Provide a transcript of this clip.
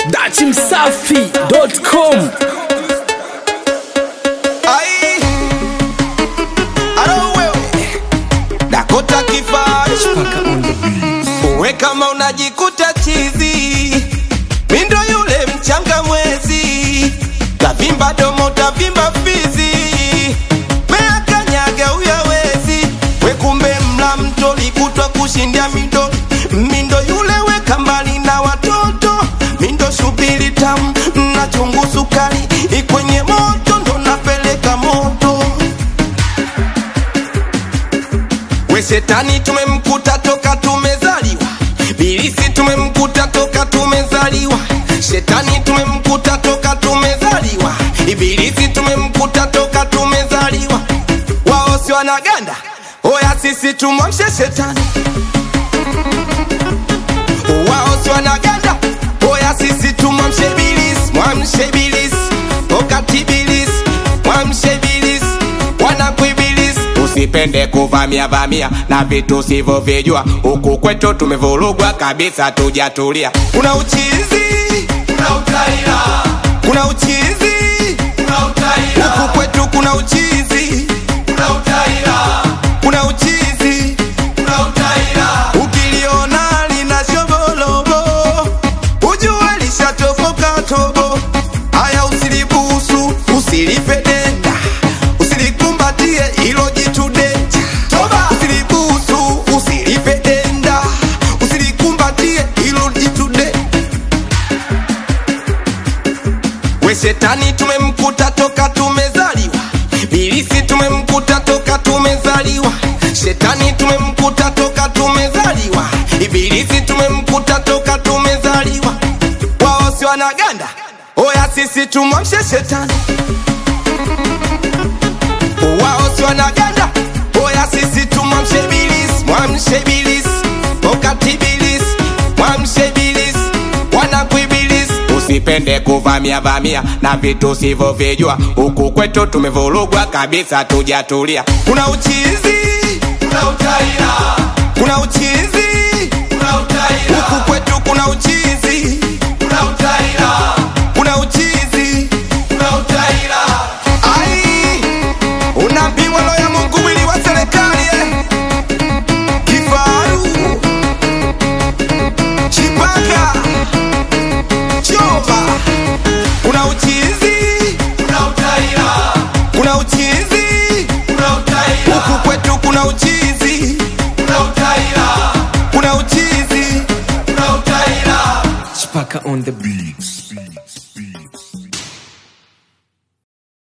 dachimsafi.com Ai, alo wewe Dakota Kifari uwe kama unajikuta chizi, mindo yule mchanga mwezi, tavimba domo tavimba fizi, mea kanyaga uyawezi, we kumbe mla mto likutwa kushindia mindo mindo yule weka mbali na watoto, mindo shubiri tamu na chungu sukari, ikwenye moto ndo napeleka moto we shetani tumemkuta toka tumezaliwa bilisi tumemkuta toka tumezaliwa shetani tumemkuta toka tumezaliwa ibilisi tumemkuta toka tumezaliwa wao si wanaganda oya sisi tumwamshe shetani wao si wanaganda oya sisi tumwamshe bilisi mwamshe bilisi wakati bilisi mwamshe bilisi wanakuibilisi usipende kuvamia vamia na vitu sivyovijua huku kwetu tumevurugwa kabisa tujatulia kuna uchizi kuna utaira kuna uchizi kuna utaira huku kwetu kuna uchizi kuna utaira kuna uchizi kuna utaira ukiliona lina shobolobo ujue lishatoboka tobo haya usilibusu usilipe denda usilikumbatie ilo jitu denja usilibusu usilipe denda usilikumbatie ilo jitu de we shetani tumemkuta toka tumezaliwa bilisi tumemkuta toka tumezaliwa shetani tumemkuta toka tumezaliwa ibilisi tumemkuta toka tumezaliwa wao si wanaganda oya sisi tumwamshe shetani wao si wanaganda oya sisi tumwamshe bilis mwamshe bilis wakati bilis mwamshe bilis wanakuibilis usipende kuvamia vamia na vitu sivyovijua huku kwetu tumevurugwa kabisa tujatulia kuna uchizi kuna utaira kuna uchizi kuna utaira huku kwetu kuna uchizi kuna utaira kuna uchizi kuna utaira ai unaambiwa roho ya Mungu mwili wa serikali eh. kifaru chipaka choba kuna uchizi kuna utaira kuna uchizi kuna utaira huku kwetu kuna uchizi kuna utaira kuna uchizi kuna utaira Chipaka on the beats.